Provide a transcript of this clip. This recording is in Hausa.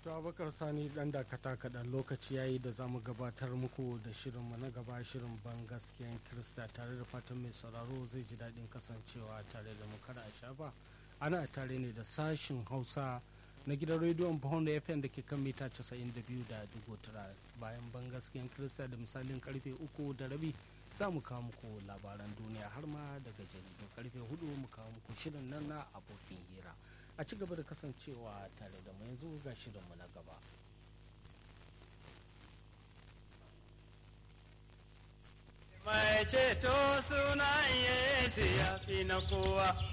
Dr. Abubakar Sani dan dakata kaɗan lokaci yayi da za mu gabatar muku da shirinmu na gaba shirin ban gaskiyan Kirista tare da fatan mai sauraro zai ji daɗin kasancewa tare da mu kada a shafa. Ana tare ne da sashin Hausa na gidan rediyon Pound FM da ke kan mita 92 da dubu tara bayan ban gaskiyan Kirista da misalin karfe uku da rabi za mu kawo muku labaran duniya har ma daga jaridu karfe hudu mu kawo muku shirin nan na abokin hira. a ci gaba da kasancewa tare da mu yanzu ga shirinmu na gaba. Mai ceto sunan Yesu ya fi na kowa.